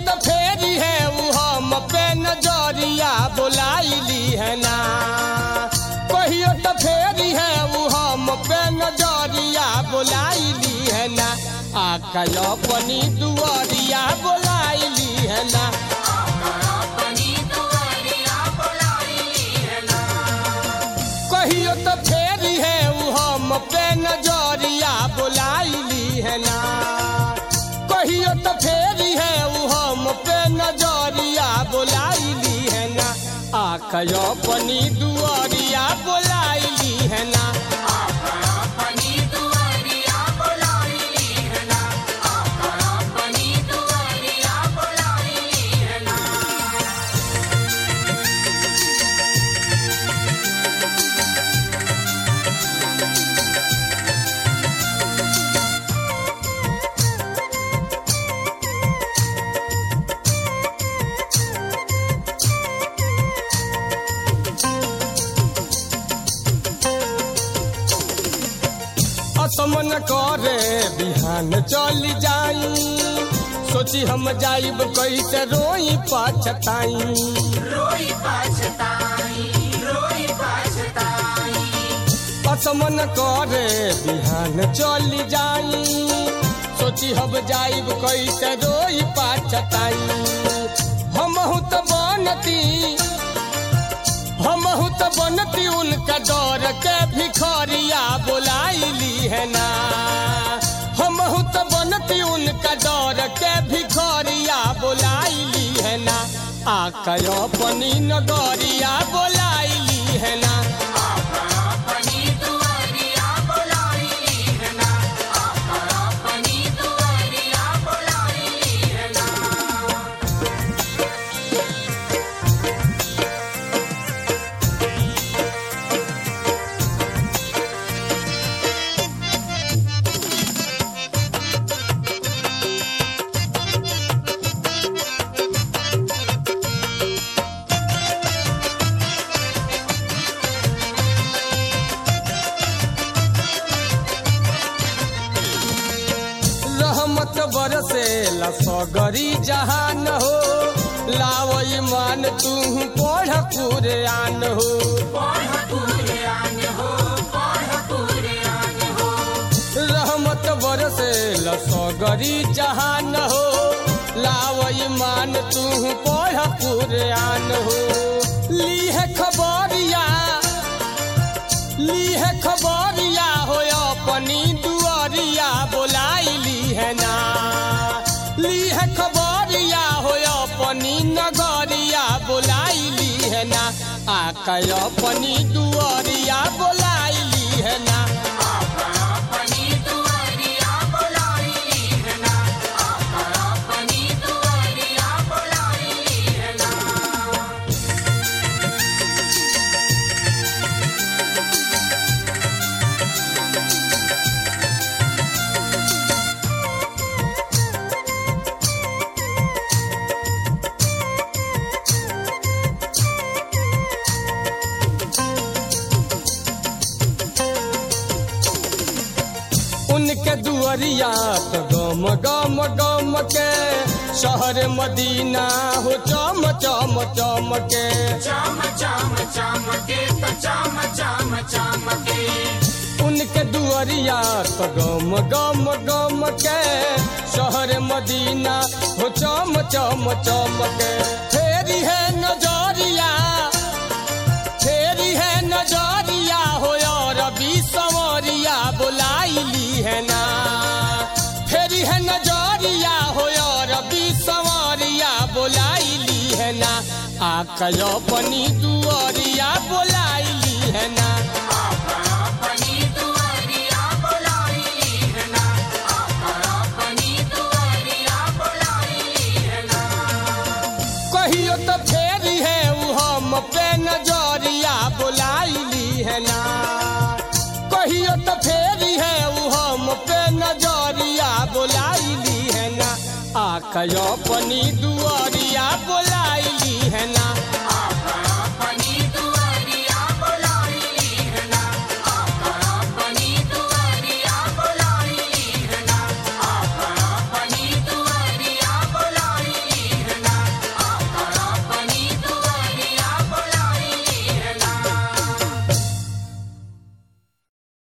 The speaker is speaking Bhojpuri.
तो फेरी है उ हम पे नजरिया बुलाइली है ना कहियो तो फेरी है उ हम पे नजरिया बुलाइली है ना आका अपनी दुआरिया बुलाइली है ना कहियो तो फेरी है उ हम पे नजरिया बुलाइली है ना कहियो तो फेरी है उ हम पे नजरिया बुलाइली है ना आका अपनी दुआरिया बुलाइली है ना असमन करे बिहान चल जाई सोची हम जाइब कैसे रोई पाछताई असमन करे बिहान चल जाई सोची हम जाइब कैसे रोई पाछताई हमहू तो बनती हमहू तो बनती उनका डर के भिखरिया बुलाइली है ना हमहू तो बनती उनका डर के भिखरिया बुलाइली है ना आका अपनी नगरिया बुलाइली है ना रहमत बरसे लसगरी जहान हो लाव ईमान तू पढ़ कुरान हो रहमत बरसे लसगरी जहान हो लाव ईमान तू पढ़ कुरान हो ली है खबरिया ली है खबरिया हो अपनी दुआरिया बुलाइली है ना ली है खबरिया हो अपनी नगरिया बुलाइली है ना आका अपनी दुआरिया बुलाइली है ना उनके दुआरिया तो गम गम गम के शहर मदीना हो चम चम चम के उनके दुआरिया तो गम गम गम के शहर मदीना हो चम चम चम के फेरी है नजरिया फेरी है नजरिया हो रबी संवरिया बुलाइली है ना फेरी है नजरिया हो रबी संवरिया बुलाइली है ना आका अपनी दुआरिया बुलाइली है ना कहियो तो फेरी है उ हम पे नजरिया बुलाइली है ना कहियो तो फेरी है उ हम पे नजरिया बुलाइली है ना आका अपनी दुआर